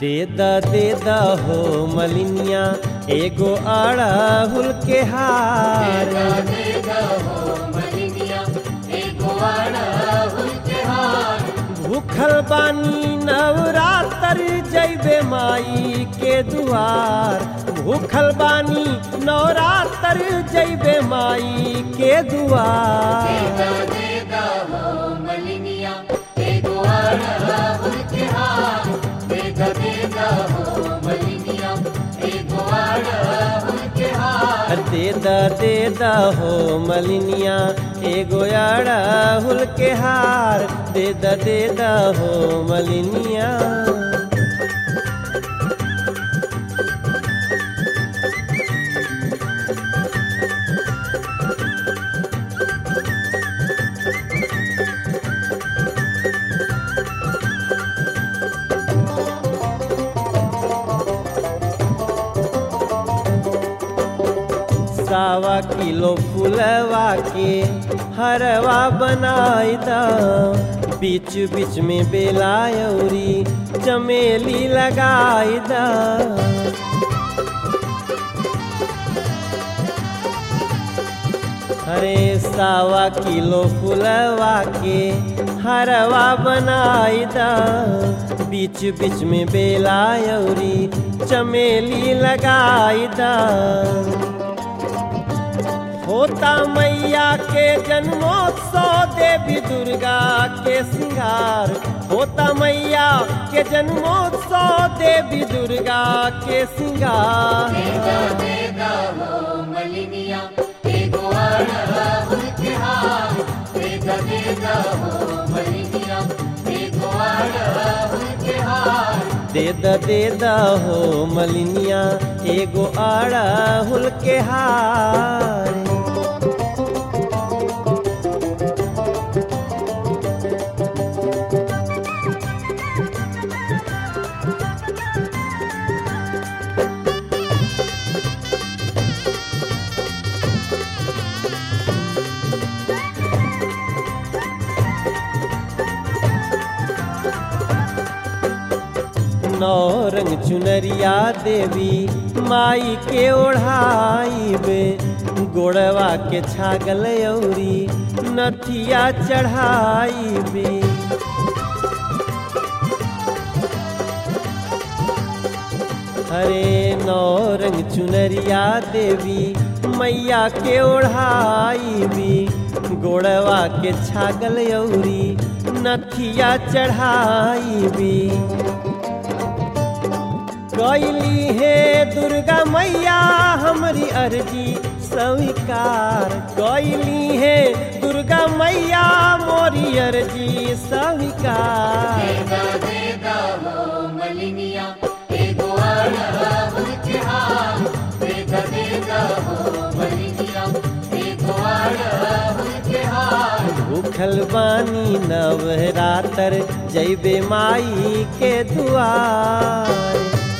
De the they द हो मलिनिया एगो अड़हुल के हार भूखल बानी नवरात्र जैबे माई के दुआर भूखल बानी नवरात्र जैबे माई के दुआर दे द दे द हो मलिनिया एगो अड़हुल के हार दे द दे द हो मलिनिया सावा किलो फुलवा के हरवा बनाई द बीच बीच में बेलायौरी चमेली लगाई द अरे सावा किलो फुलवा के हरवा बनाई द बीच बीच में बेलायौरी चमेली लगाई द होता मैया के जन्मोत्सव देवी दुर्गा के श्रृंगार होता मैया के जन्मोत्सव देवी दुर्गा के श्रृंगार दे द दे द हो मलिनिया एगो अड़हुल के हार नौ रंग चुनरिया देवी माई के ओढ़ाई बे गोड़वा के छागल औरी नथिया चढ़ाई बे हरे नौ रंग चुनरिया देवी मैया के ओढ़ाई भी गोड़वा के छागल औरी नथिया चढ़ाई भी कैली हे दुर्गा मैया हमारी अर्जी स्वीकार कैली हे दुर्गा मैया मोरी अर्जी स्वीकार भूखल बानी नवरात्र जैबे माई के दुआर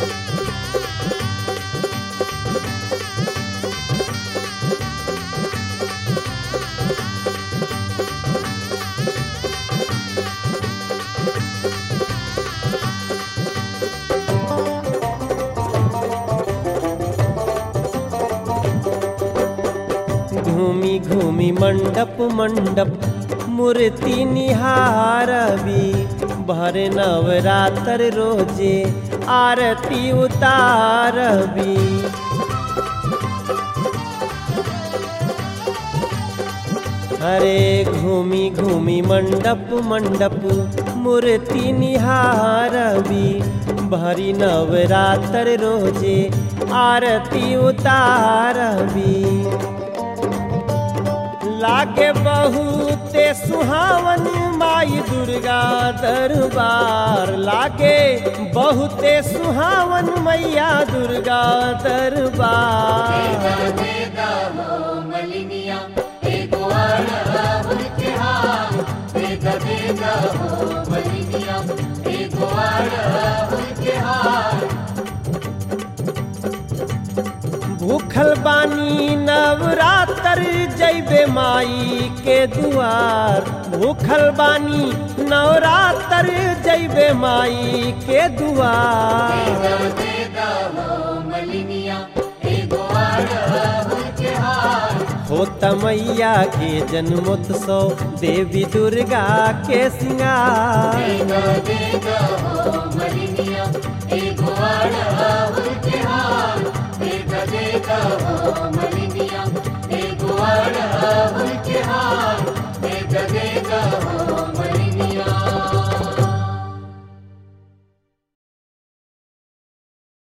घूमी घूमी मंडप मंडप मूर्ति निहारबी भर नवरात्र रोजे आरती उतारबी हरे घूमी घूमी मंडप मंडप मूर्ति निहारबी भरी नवरात्र रोजे आरती उतारबी लागे बहुते सुहावन माई दुर्गा दरबार लागे बहुते सुहावन मैया दुर्गा दरबार भूखल बानी बानी नवरात्र जैबे माई के दुआर भूखल बानी नवरात्र जैबे माई के दुआर होत मैया के जन्मोत्सव देवी दुर्गा के सिंगार Thank you.